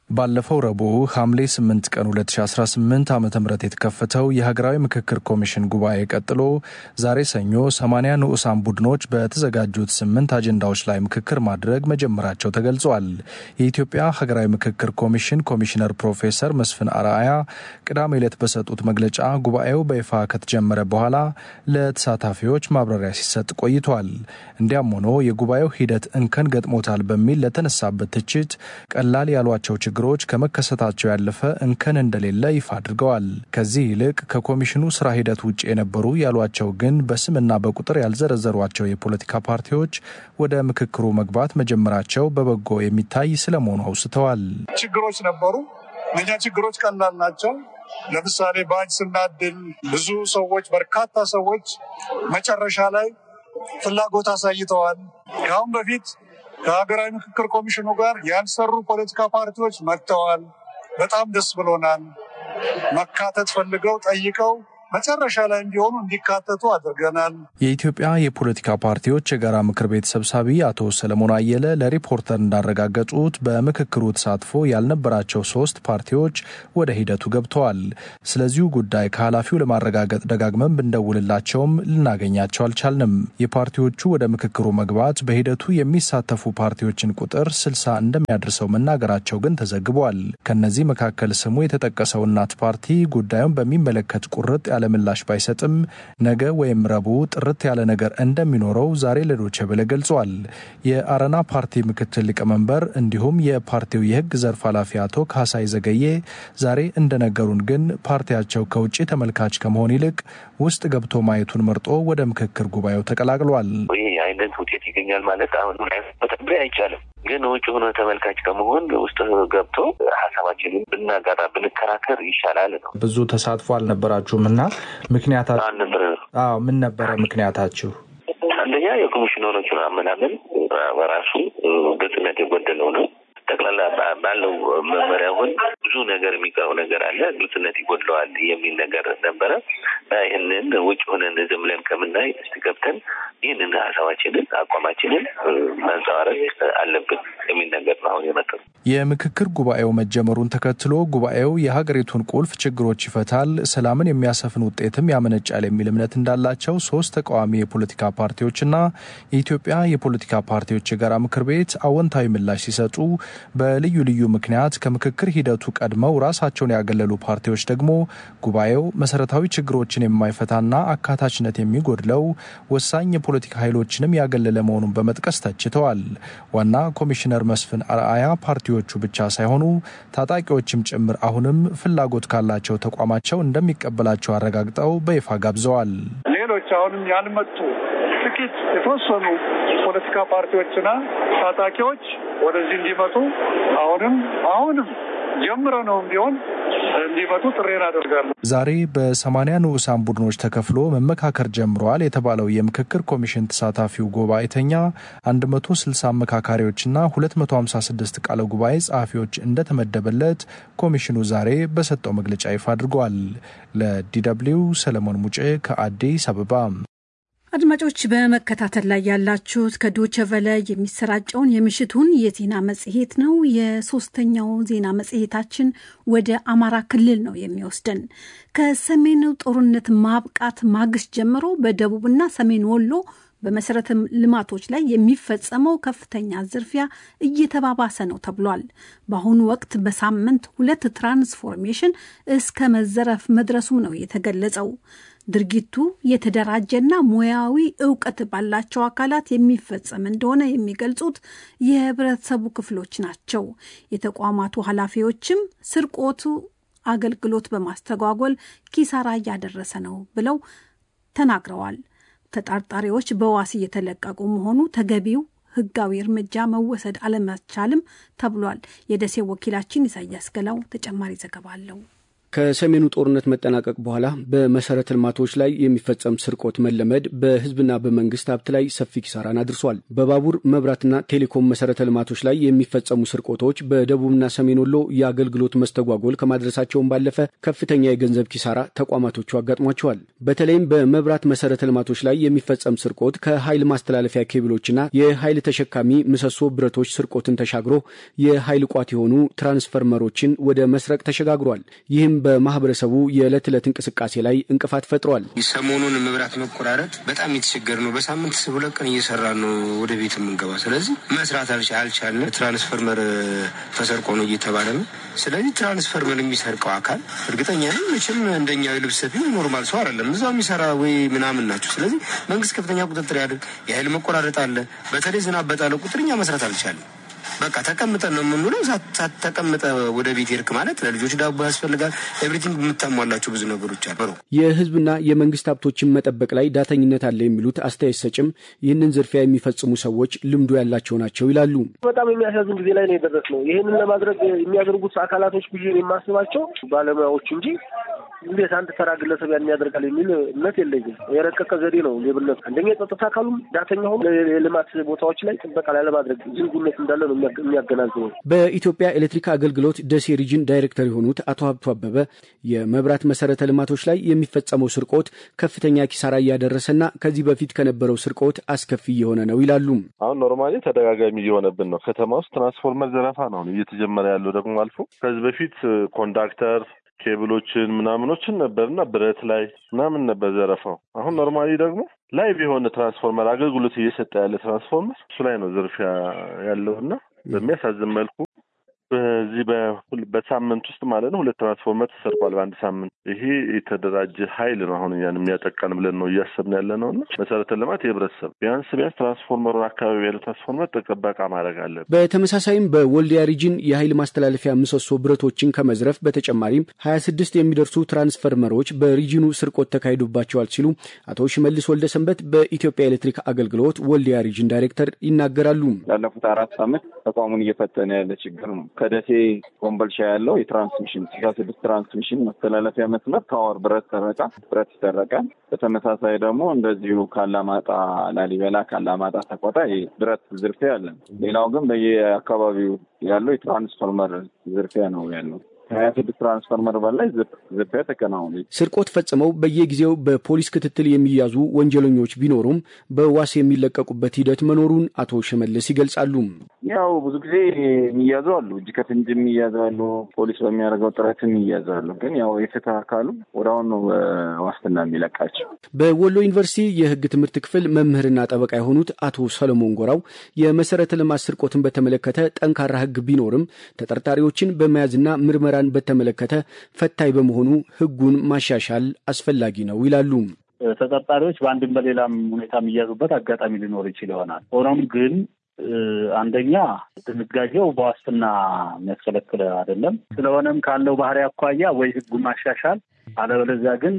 ባለፈው ረቡዕ ሐምሌ 8 ቀን 2018 ዓ ም የተከፈተው የሀገራዊ ምክክር ኮሚሽን ጉባኤ ቀጥሎ ዛሬ ሰኞ 80 ንዑሳን ቡድኖች በተዘጋጁት ስምንት አጀንዳዎች ላይ ምክክር ማድረግ መጀመራቸው ተገልጿል። የኢትዮጵያ ሀገራዊ ምክክር ኮሚሽን ኮሚሽነር ፕሮፌሰር መስፍን አርአያ ቅዳሜ ዕለት በሰጡት መግለጫ ጉባኤው በይፋ ከተጀመረ በኋላ ለተሳታፊዎች ማብራሪያ ሲሰጥ ቆይቷል። እንዲያም ሆኖ የጉባኤው ሂደት እንከን ገጥሞታል በሚል ለተነሳበት ትችት ቀላል ያሏቸው ችግሮች ከመከሰታቸው ያለፈ እንከን እንደሌለ ይፋ አድርገዋል። ከዚህ ይልቅ ከኮሚሽኑ ስራ ሂደት ውጭ የነበሩ ያሏቸው ግን በስምና በቁጥር ያልዘረዘሯቸው የፖለቲካ ፓርቲዎች ወደ ምክክሩ መግባት መጀመራቸው በበጎ የሚታይ ስለመሆኑ አውስተዋል። ችግሮች ነበሩ። እነኛ ችግሮች ቀላል ናቸው። ለምሳሌ ባጅ ስናድል ብዙ ሰዎች በርካታ ሰዎች መጨረሻ ላይ ፍላጎት አሳይተዋል። ከአሁን በፊት ከሀገራዊ ምክክር ኮሚሽኑ ጋር ያልሰሩ ፖለቲካ ፓርቲዎች መጥተዋል። በጣም ደስ ብሎናል። መካተት ፈልገው ጠይቀው መጨረሻ ላይ እንዲሆኑ እንዲካተቱ አድርገናል። የኢትዮጵያ የፖለቲካ ፓርቲዎች የጋራ ምክር ቤት ሰብሳቢ አቶ ሰለሞን አየለ ለሪፖርተር እንዳረጋገጡት በምክክሩ ተሳትፎ ያልነበራቸው ሶስት ፓርቲዎች ወደ ሂደቱ ገብተዋል። ስለዚሁ ጉዳይ ከኃላፊው ለማረጋገጥ ደጋግመን ብንደውልላቸውም ልናገኛቸው አልቻልንም። የፓርቲዎቹ ወደ ምክክሩ መግባት በሂደቱ የሚሳተፉ ፓርቲዎችን ቁጥር ስልሳ እንደሚያደርሰው መናገራቸው ግን ተዘግቧል። ከነዚህ መካከል ስሙ የተጠቀሰው እናት ፓርቲ ጉዳዩን በሚመለከት ቁርጥ ያለ ምላሽ ባይሰጥም ነገ ወይም ረቡዕ ጥርት ያለ ነገር እንደሚኖረው ዛሬ ለዶቼ ቬለ ገልጿል። የአረና ፓርቲ ምክትል ሊቀመንበር እንዲሁም የፓርቲው የሕግ ዘርፍ ኃላፊ አቶ ካሳይ ዘገዬ ዛሬ እንደነገሩን ግን ፓርቲያቸው ከውጭ ተመልካች ከመሆን ይልቅ ውስጥ ገብቶ ማየቱን መርጦ ወደ ምክክር ጉባኤው ተቀላቅሏል። ይህ አይነት ውጤት ይገኛል ማለት አሁን መተንበይ አይቻልም። ግን ውጭ ሆኖ ተመልካች ከመሆን ውስጥ ገብቶ ሀሳባችንን ብናጋራ ብንከራከር ይሻላል ነው። ብዙ ተሳትፎ አልነበራችሁም እና ምክንያታ አልነበረ አዎ ምን ነበረ ምክንያታችሁ? አንደኛ የኮሚሽነሮቹን አመናመን በራሱ ግልጽነት የጎደለው ነው። ጠቅላላ ባለው መመሪያ አሁን ብዙ ነገር የሚቀረው ነገር አለ፣ ግልጽነት ይጎድለዋል የሚል ነገር ነበረ። ይህንን ውጭ ሆነን ዝም ብለን ከምናይ እስቲ ገብተን ይህንን ሀሳባችንን አቋማችንን ማንጸባረቅ አለብን የሚል ነገር ነው አሁን የመጣው። የምክክር ጉባኤው መጀመሩን ተከትሎ ጉባኤው የሀገሪቱን ቁልፍ ችግሮች ይፈታል፣ ሰላምን የሚያሰፍን ውጤትም ያመነጫል የሚል እምነት እንዳላቸው ሶስት ተቃዋሚ የፖለቲካ ፓርቲዎችና የኢትዮጵያ የፖለቲካ ፓርቲዎች የጋራ ምክር ቤት አዎንታዊ ምላሽ ሲሰጡ በልዩ ልዩ ምክንያት ከምክክር ሂደቱ ቀድመው ራሳቸውን ያገለሉ ፓርቲዎች ደግሞ ጉባኤው መሰረታዊ ችግሮችን የማይፈታና አካታችነት የሚጎድለው ወሳኝ የፖለቲካ ኃይሎችንም ያገለለ መሆኑን በመጥቀስ ተችተዋል። ዋና ኮሚሽነር መስፍን አርአያ ፓርቲዎቹ ብቻ ሳይሆኑ ታጣቂዎችም ጭምር አሁንም ፍላጎት ካላቸው ተቋማቸው እንደሚቀበላቸው አረጋግጠው በይፋ ጋብዘዋል። ሌሎች አሁንም ያልመጡ ጥቂት የተወሰኑ ፖለቲካ ፓርቲዎችና ታጣቂዎች ወደዚህ እንዲመጡ አሁንም አሁንም ጀምረ ነው ቢሆን እንዲመጡ ጥሬን አደርጋለሁ። ዛሬ በሰማንያ ንዑሳን ቡድኖች ተከፍሎ መመካከር ጀምረዋል የተባለው የምክክር ኮሚሽን ተሳታፊው ጉባኤተኛ 160 አመካካሪዎችና 256 ቃለ ጉባኤ ጸሐፊዎች እንደተመደበለት ኮሚሽኑ ዛሬ በሰጠው መግለጫ ይፋ አድርጓል። ለዲደብሊው ሰለሞን ሙጬ ከአዲስ አበባ። አድማጮች በመከታተል ላይ ያላችሁት ከዶቸ ቨለ የሚሰራጨውን የምሽቱን የዜና መጽሔት ነው። የሶስተኛው ዜና መጽሔታችን ወደ አማራ ክልል ነው የሚወስደን። ከሰሜኑ ጦርነት ማብቃት ማግስት ጀምሮ በደቡብና ሰሜን ወሎ በመሰረተ ልማቶች ላይ የሚፈጸመው ከፍተኛ ዝርፊያ እየተባባሰ ነው ተብሏል። በአሁኑ ወቅት በሳምንት ሁለት ትራንስፎርሜሽን እስከ መዘረፍ መድረሱም ነው የተገለጸው። ድርጊቱ የተደራጀና ሙያዊ እውቀት ባላቸው አካላት የሚፈጸም እንደሆነ የሚገልጹት የህብረተሰቡ ክፍሎች ናቸው። የተቋማቱ ኃላፊዎችም ስርቆቱ አገልግሎት በማስተጓጎል ኪሳራ እያደረሰ ነው ብለው ተናግረዋል። ተጠርጣሪዎች በዋስ እየተለቀቁ መሆኑ ተገቢው ህጋዊ እርምጃ መወሰድ አለመቻልም ተብሏል። የደሴ ወኪላችን ኢሳያስ ገላው ተጨማሪ ዘገባ አለው። ከሰሜኑ ጦርነት መጠናቀቅ በኋላ በመሰረተ ልማቶች ላይ የሚፈጸም ስርቆት መለመድ በህዝብና በመንግስት ሀብት ላይ ሰፊ ኪሳራን አድርሷል። በባቡር መብራትና ቴሌኮም መሰረተ ልማቶች ላይ የሚፈጸሙ ስርቆቶች በደቡብና ሰሜን ወሎ የአገልግሎት መስተጓጎል ከማድረሳቸውን ባለፈ ከፍተኛ የገንዘብ ኪሳራ ተቋማቶቹ አጋጥሟቸዋል። በተለይም በመብራት መሰረተ ልማቶች ላይ የሚፈጸም ስርቆት ከኃይል ማስተላለፊያ ኬብሎችና የኃይል ተሸካሚ ምሰሶ ብረቶች ስርቆትን ተሻግሮ የኃይል ቋት የሆኑ ትራንስፈርመሮችን ወደ መስረቅ ተሸጋግሯል። ይህም በማህበረሰቡ የዕለት ዕለት እንቅስቃሴ ላይ እንቅፋት ፈጥሯል። ሰሞኑን መብራት መቆራረጥ በጣም የተቸገር ነው። በሳምንት ሁለት ቀን እየሰራ ነው ወደ ቤት የምንገባ። ስለዚህ መስራት አልቻልን። ትራንስፈርመር ተሰርቆ ነው እየተባለ ነው። ስለዚህ ትራንስፈርመር የሚሰርቀው አካል እርግጠኛ ነኝ መቼም እንደኛ የልብስ ሰፊ ኖርማል ሰው አይደለም። እዛው የሚሰራ ወይ ምናምን ናቸው። ስለዚህ መንግስት ከፍተኛ ቁጥጥር ያድርግ። የኃይል መቆራረጥ አለ። በተለይ ዝናብ በጣለ ቁጥር እኛ መስራት አልቻለም። በቃ ተቀምጠን ነው የምንውለው። ተቀምጠ ወደ ቤት ሄድክ ማለት ለልጆች ዳቦ ያስፈልጋል። ኤቭሪቲንግ የምታሟላቸው ብዙ ነገሮች አሉ። የህዝብና የመንግስት ሀብቶችን መጠበቅ ላይ ዳተኝነት አለ የሚሉት አስተያየት ሰጭም ይህንን ዝርፊያ የሚፈጽሙ ሰዎች ልምዱ ያላቸው ናቸው ይላሉ። በጣም የሚያሳዝን ጊዜ ላይ ነው የደረስነው። ይህንን ለማድረግ የሚያደርጉት አካላቶች ብዬ የማስባቸው ባለሙያዎች እንጂ እንዴት አንድ ተራ ግለሰብ ያን ያደርጋል የሚል እምነት የለኝም። የረቀቀ ዘዴ ነው ሌብነት። አንደኛ የጸጥታ አካሉም ዳተኛ ሆኖ የልማት ቦታዎች ላይ ጥበቃ ላለማድረግ ዝንጉነት እንዳለ ነው የሚያገናዝበው። በኢትዮጵያ ኤሌክትሪክ አገልግሎት ደሴ ሪጅን ዳይሬክተር የሆኑት አቶ ሀብቱ አበበ የመብራት መሰረተ ልማቶች ላይ የሚፈጸመው ስርቆት ከፍተኛ ኪሳራ እያደረሰና ከዚህ በፊት ከነበረው ስርቆት አስከፊ እየሆነ ነው ይላሉ። አሁን ኖርማሊ ተደጋጋሚ እየሆነብን ነው። ከተማ ውስጥ ትራንስፎርመር ዘረፋ ነው እየተጀመረ ያለው ደግሞ አልፎ ከዚህ በፊት ኮንዳክተር ኬብሎችን ምናምኖችን ነበርና ብረት ላይ ምናምን ነበር ዘረፋው። አሁን ኖርማሊ ደግሞ ላይ የሆነ ትራንስፎርመር አገልግሎት እየሰጠ ያለ ትራንስፎርመር እሱ ላይ ነው ዝርፊያ ያለውና በሚያሳዝን መልኩ በዚህ በሳምንት ውስጥ ማለት ነው ሁለት ትራንስፎርመር ተሰርቋል በአንድ ሳምንት። ይሄ የተደራጀ ኃይል ነው አሁን ያን የሚያጠቃን ብለን ነው እያሰብን ያለ ነው እና መሰረተ ልማት የህብረተሰብ ቢያንስ ቢያንስ ትራንስፎርመሩን አካባቢ ያለ ትራንስፎርመር ጥበቃ ማድረግ አለብን። በተመሳሳይም በወልዲያ ሪጅን የኃይል ማስተላለፊያ ምሰሶ ብረቶችን ከመዝረፍ በተጨማሪም ሀያ ስድስት የሚደርሱ ትራንስፈርመሮች በሪጅኑ ስርቆት ተካሂዶባቸዋል ሲሉ አቶ ሽመልስ ወልደ ሰንበት በኢትዮጵያ ኤሌክትሪክ አገልግሎት ወልዲያ ሪጅን ዳይሬክተር ይናገራሉ። ላለፉት አራት ዓመት ተቋሙን እየፈተነ ያለ ችግር ነው። ከደሴ ኮምቦልቻ ያለው የትራንስሚሽን ስልሳ ስድስት ትራንስሚሽን መተላለፊያ መስመር ታወር ብረት ሰረቃ ብረት ይሰረቃል። በተመሳሳይ ደግሞ እንደዚሁ ካላማጣ ላሊበላ፣ ካላማጣ ሰቆጣ ብረት ዝርፊያ አለን። ሌላው ግን በየአካባቢው ያለው የትራንስፎርመር ዝርፊያ ነው ያለው። ከሀያ ስድስት ትራንስፎርመር በላይ ዝርፊያ ተከናውኑ። ስርቆት ፈጽመው በየጊዜው በፖሊስ ክትትል የሚያዙ ወንጀለኞች ቢኖሩም በዋስ የሚለቀቁበት ሂደት መኖሩን አቶ ሽመልስ ይገልጻሉ። ያው ብዙ ጊዜ የሚያዙ አሉ፣ እጅ ከፍንጅ የሚያዙ አሉ፣ ፖሊስ በሚያደርገው ጥረት የሚያዙ አሉ። ግን ያው የፍትህ አካሉ ወደ አሁኑ ዋስትና የሚለቃቸው። በወሎ ዩኒቨርሲቲ የህግ ትምህርት ክፍል መምህርና ጠበቃ የሆኑት አቶ ሰለሞን ጎራው የመሰረተ ልማት ስርቆትን በተመለከተ ጠንካራ ህግ ቢኖርም ተጠርጣሪዎችን በመያዝና ምርመራ ን በተመለከተ ፈታኝ በመሆኑ ህጉን ማሻሻል አስፈላጊ ነው ይላሉ። ተጠርጣሪዎች በአንድም በሌላም ሁኔታ የሚያዙበት አጋጣሚ ሊኖር ይችል ይሆናል። ሆኖም ግን አንደኛ ድንጋጌው በዋስትና የሚያስከለክል አይደለም። ስለሆነም ካለው ባህሪ አኳያ ወይ ህጉን ማሻሻል አለበለዚያ ግን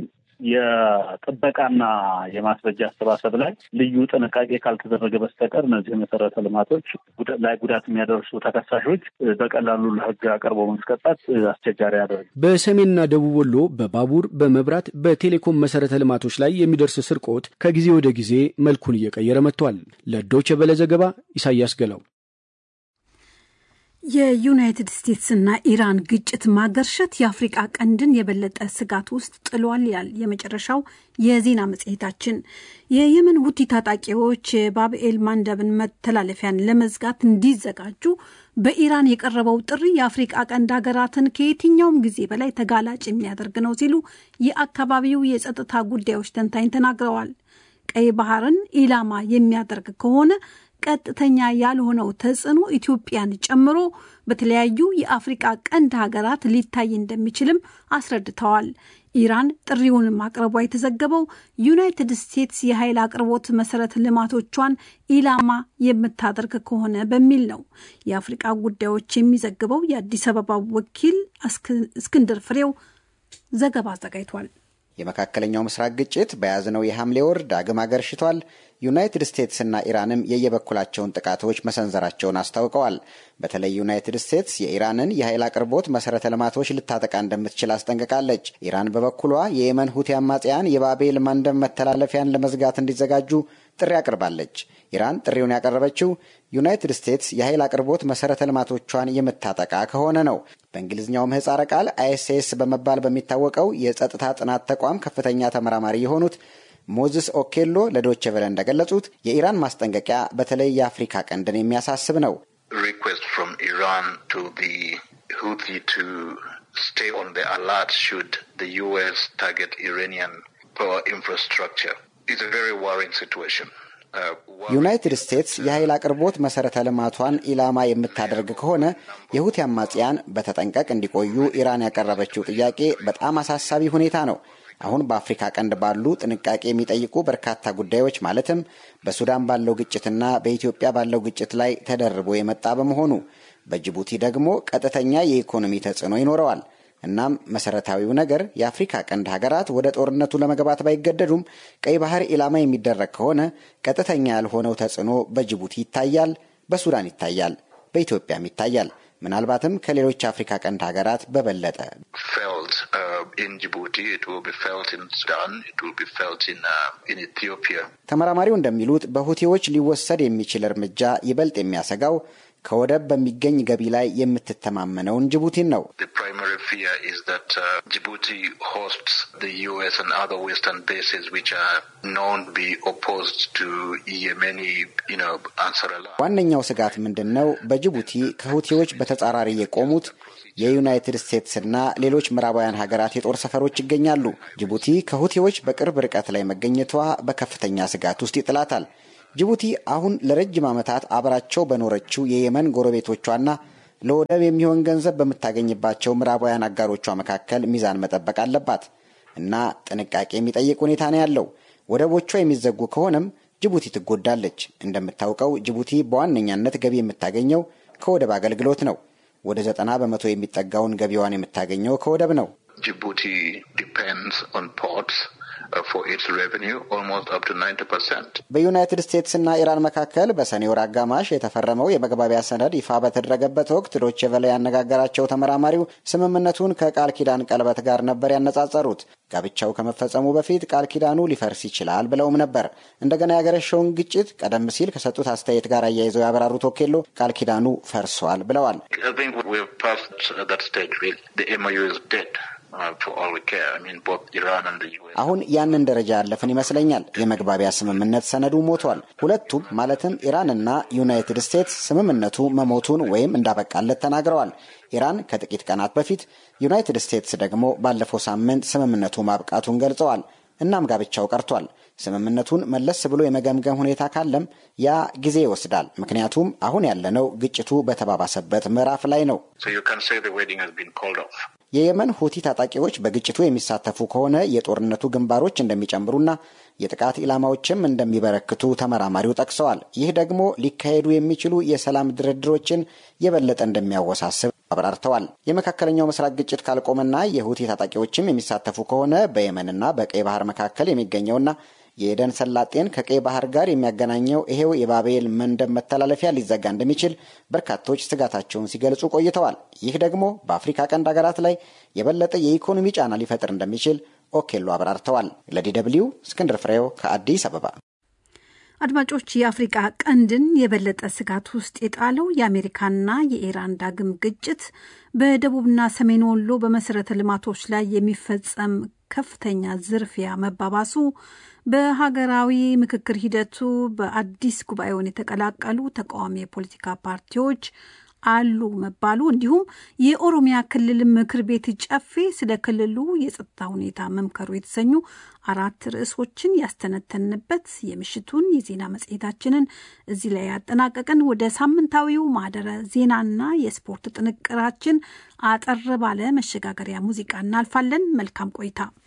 የጥበቃና የማስረጃ አሰባሰብ ላይ ልዩ ጥንቃቄ ካልተደረገ በስተቀር እነዚህ መሰረተ ልማቶች ላይ ጉዳት የሚያደርሱ ተከሳሾች በቀላሉ ለህግ አቅርቦ ማስቀጣት አስቸጋሪ ያደርግ። በሰሜንና ደቡብ ወሎ በባቡር በመብራት በቴሌኮም መሰረተ ልማቶች ላይ የሚደርስ ስርቆት ከጊዜ ወደ ጊዜ መልኩን እየቀየረ መጥቷል። ለዶይቼ ቬለ ዘገባ ኢሳያስ ገላው። የዩናይትድ ስቴትስና ኢራን ግጭት ማገርሸት የአፍሪቃ ቀንድን የበለጠ ስጋት ውስጥ ጥሏል ይላል የመጨረሻው የዜና መጽሔታችን። የየመን ሁቲ ታጣቂዎች የባብኤል ማንደብን መተላለፊያን ለመዝጋት እንዲዘጋጁ በኢራን የቀረበው ጥሪ የአፍሪቃ ቀንድ ሀገራትን ከየትኛውም ጊዜ በላይ ተጋላጭ የሚያደርግ ነው ሲሉ የአካባቢው የጸጥታ ጉዳዮች ተንታኝ ተናግረዋል። ቀይ ባህርን ኢላማ የሚያደርግ ከሆነ ቀጥተኛ ያልሆነው ተጽዕኖ ኢትዮጵያን ጨምሮ በተለያዩ የአፍሪቃ ቀንድ ሀገራት ሊታይ እንደሚችልም አስረድተዋል። ኢራን ጥሪውን ማቅረቧ የተዘገበው ዩናይትድ ስቴትስ የኃይል አቅርቦት መሰረተ ልማቶቿን ኢላማ የምታደርግ ከሆነ በሚል ነው። የአፍሪቃ ጉዳዮች የሚዘግበው የአዲስ አበባ ወኪል እስክንድር ፍሬው ዘገባ አዘጋጅቷል። የመካከለኛው ምስራቅ ግጭት በያዝነው የሐምሌ ወር ዳግም አገርሽቷል። ዩናይትድ ስቴትስና ኢራንም የየበኩላቸውን ጥቃቶች መሰንዘራቸውን አስታውቀዋል። በተለይ ዩናይትድ ስቴትስ የኢራንን የኃይል አቅርቦት መሰረተ ልማቶች ልታጠቃ እንደምትችል አስጠንቅቃለች። ኢራን በበኩሏ የየመን ሁቲ አማጽያን የባቤል ማንደብ መተላለፊያን ለመዝጋት እንዲዘጋጁ ጥሪ አቅርባለች። ኢራን ጥሪውን ያቀረበችው ዩናይትድ ስቴትስ የኃይል አቅርቦት መሰረተ ልማቶቿን የምታጠቃ ከሆነ ነው። በእንግሊዝኛው ምህጻረ ቃል አይኤስኤስ በመባል በሚታወቀው የጸጥታ ጥናት ተቋም ከፍተኛ ተመራማሪ የሆኑት ሞዝስ ኦኬሎ ለዶቼ ቬለ እንደገለጹት የኢራን ማስጠንቀቂያ በተለይ የአፍሪካ ቀንድን የሚያሳስብ ነው። request from Iran to the Houthi to stay on the alert should the U.S. target Iranian power infrastructure. It's a very worrying situation. ዩናይትድ ስቴትስ የኃይል አቅርቦት መሰረተ ልማቷን ኢላማ የምታደርግ ከሆነ የሁቲ አማጽያን በተጠንቀቅ እንዲቆዩ ኢራን ያቀረበችው ጥያቄ በጣም አሳሳቢ ሁኔታ ነው። አሁን በአፍሪካ ቀንድ ባሉ ጥንቃቄ የሚጠይቁ በርካታ ጉዳዮች ማለትም በሱዳን ባለው ግጭትና በኢትዮጵያ ባለው ግጭት ላይ ተደርቦ የመጣ በመሆኑ በጅቡቲ ደግሞ ቀጥተኛ የኢኮኖሚ ተጽዕኖ ይኖረዋል። እናም መሰረታዊው ነገር የአፍሪካ ቀንድ ሀገራት ወደ ጦርነቱ ለመግባት ባይገደዱም ቀይ ባህር ኢላማ የሚደረግ ከሆነ ቀጥተኛ ያልሆነው ተጽዕኖ በጅቡቲ ይታያል፣ በሱዳን ይታያል፣ በኢትዮጵያም ይታያል። ምናልባትም ከሌሎች አፍሪካ ቀንድ ሀገራት በበለጠ ተመራማሪው እንደሚሉት በሁቲዎች ሊወሰድ የሚችል እርምጃ ይበልጥ የሚያሰጋው ከወደብ በሚገኝ ገቢ ላይ የምትተማመነውን ጅቡቲን ነው። ዋነኛው ስጋት ምንድን ነው? በጅቡቲ ከሁቲዎች በተጻራሪ የቆሙት የዩናይትድ ስቴትስና ሌሎች ምዕራባውያን ሀገራት የጦር ሰፈሮች ይገኛሉ። ጅቡቲ ከሁቲዎች በቅርብ ርቀት ላይ መገኘቷ በከፍተኛ ስጋት ውስጥ ይጥላታል። ጅቡቲ አሁን ለረጅም ዓመታት አብራቸው በኖረችው የየመን ጎረቤቶቿና ለወደብ የሚሆን ገንዘብ በምታገኝባቸው ምዕራባውያን አጋሮቿ መካከል ሚዛን መጠበቅ አለባት እና ጥንቃቄ የሚጠይቅ ሁኔታ ነው ያለው። ወደቦቿ የሚዘጉ ከሆነም ጅቡቲ ትጎዳለች። እንደምታውቀው ጅቡቲ በዋነኛነት ገቢ የምታገኘው ከወደብ አገልግሎት ነው። ወደ ዘጠና በመቶ የሚጠጋውን ገቢዋን የምታገኘው ከወደብ ነው። ጅቡቲ ዲፔንድስ ኦን ፖርትስ በዩናይትድ ስቴትስና ኢራን መካከል በሰኔ ወር አጋማሽ የተፈረመው የመግባቢያ ሰነድ ይፋ በተደረገበት ወቅት ዶቼ ቬለ ያነጋገራቸው ተመራማሪው ስምምነቱን ከቃል ኪዳን ቀለበት ጋር ነበር ያነጻጸሩት። ጋብቻው ከመፈጸሙ በፊት ቃል ኪዳኑ ሊፈርስ ይችላል ብለውም ነበር። እንደገና ያገረሸውን ግጭት ቀደም ሲል ከሰጡት አስተያየት ጋር አያይዘው ያብራሩት ኦኬሎ ቃል ኪዳኑ ፈርሷል ብለዋል። አሁን ያንን ደረጃ ያለፍን ይመስለኛል። የመግባቢያ ስምምነት ሰነዱ ሞቷል። ሁለቱም ማለትም ኢራንና ዩናይትድ ስቴትስ ስምምነቱ መሞቱን ወይም እንዳበቃለት ተናግረዋል። ኢራን ከጥቂት ቀናት በፊት፣ ዩናይትድ ስቴትስ ደግሞ ባለፈው ሳምንት ስምምነቱ ማብቃቱን ገልጸዋል። እናም ጋብቻው ቀርቷል። ስምምነቱን መለስ ብሎ የመገምገም ሁኔታ ካለም ያ ጊዜ ይወስዳል። ምክንያቱም አሁን ያለነው ግጭቱ በተባባሰበት ምዕራፍ ላይ ነው። የየመን ሁቲ ታጣቂዎች በግጭቱ የሚሳተፉ ከሆነ የጦርነቱ ግንባሮች እንደሚጨምሩና የጥቃት ኢላማዎችም እንደሚበረክቱ ተመራማሪው ጠቅሰዋል። ይህ ደግሞ ሊካሄዱ የሚችሉ የሰላም ድርድሮችን የበለጠ እንደሚያወሳስብ አብራርተዋል። የመካከለኛው ምስራቅ ግጭት ካልቆመና የሁቲ ታጣቂዎችም የሚሳተፉ ከሆነ በየመንና በቀይ ባህር መካከል የሚገኘውና የኤደን ሰላጤን ከቀይ ባህር ጋር የሚያገናኘው ይሄው የባቤል መንደብ መተላለፊያ ሊዘጋ እንደሚችል በርካቶች ስጋታቸውን ሲገልጹ ቆይተዋል። ይህ ደግሞ በአፍሪካ ቀንድ ሀገራት ላይ የበለጠ የኢኮኖሚ ጫና ሊፈጥር እንደሚችል ኦኬሎ አብራርተዋል። ለዲ ደብልዩ እስክንድር ፍሬው ከአዲስ አበባ። አድማጮች፣ የአፍሪቃ ቀንድን የበለጠ ስጋት ውስጥ የጣለው የአሜሪካና የኢራን ዳግም ግጭት በደቡብና ሰሜን ወሎ በመሰረተ ልማቶች ላይ የሚፈጸም ከፍተኛ ዝርፊያ መባባሱ በሀገራዊ ምክክር ሂደቱ በአዲስ ጉባኤውን የተቀላቀሉ ተቃዋሚ የፖለቲካ ፓርቲዎች አሉ መባሉ እንዲሁም የኦሮሚያ ክልል ምክር ቤት ጨፌ ስለ ክልሉ የጸጥታ ሁኔታ መምከሩ የተሰኙ አራት ርዕሶችን ያስተነተንበት የምሽቱን የዜና መጽሔታችንን እዚህ ላይ ያጠናቀቅን። ወደ ሳምንታዊው ማህደረ ዜናና የስፖርት ጥንቅራችን አጠር ባለ መሸጋገሪያ ሙዚቃ እናልፋለን። መልካም ቆይታ።